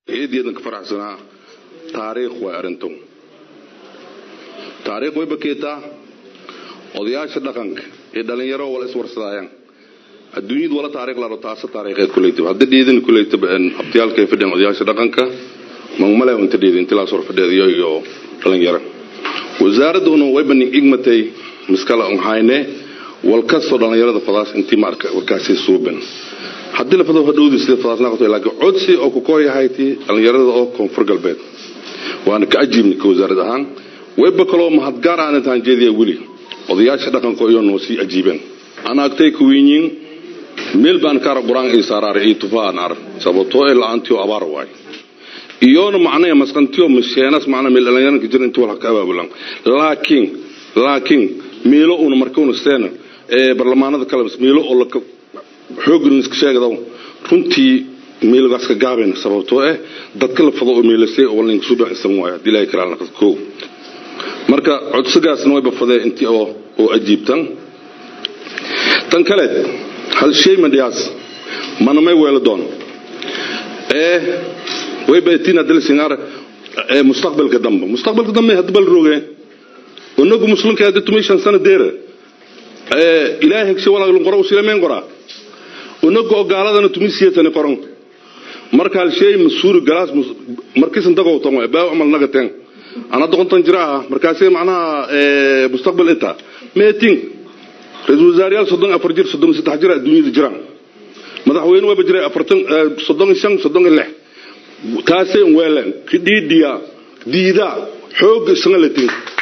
eedeedan ka faraxsanaa taariikh way arrintu taariikh way bakeetaa odayaasha dhaqanka ee dhalinyaro wala iswarsadaayaan adduunyadu wala taariikh laro taasa taariikheed kuleytaba hadda dhiidan kuleytaba abtiyaalkay fadhiyaan odayaasha dhaqanka magmale inta dhiidan intilaas hor fadhiya iyo dhalinyaro wasaaraduna way banin igmatay miskala hayne walkastoo dhalinyarada fadaas intii marka warkaasi suuban haddii la fado hadhowdi sida fadaas naqoto laakiin codsi oo ku kooyahayti dhalinyarada oo koonfur galbeed waana ka ajiibnay ka wasaarad ahaan wayba kaloo mahadgaar aan intaan jeediya weli odayaasha dhaqanka iyo noo sii ajiibeen ana agtay kuwiinyin meel baan kaara quraan ii saaraar ii tufaan ar sababtoo ee la'aantiyo abaar waay iyoona macnaya masqantiyo masheenas macna meel dhalinyaranka jira intii wala ka abaabulan laakiin laakiin meelo uuna markuuna steena ee barlamaanada kale meelo oo la xooggan iska sheegadaw runtii meelgaas ka gaabeen sababtoo eh dadka la fado oo meelasay oo la soo dhaxsan waaya dilay kala la ko marka codsigaasna way bafadee intii oo oo ajiibtan tan kale hal shay ma dhiyaas mana may weelo doon ee way baytina dal singar ee mustaqbalka dambe mustaqbalka dambe hadba la roogay onagu muslimka hadda tumishan sana deera ee ilaahay si walaal qoro usilameen qora onagu ogaaladana tumisiyatana qoran marka hal shay masuur galaas markiisan dago tan way baa amal naga tan ana doqontan jiraa markaasay macnaha ee mustaqbal inta meeting ra'iisul wasaarayaal soddon afar jir soddon saddex jir adduunyada jiraan madaxweyne waa jiray afartan soddon shan soddon lix taasay weelan kidhiidhiya diida xoog isna latin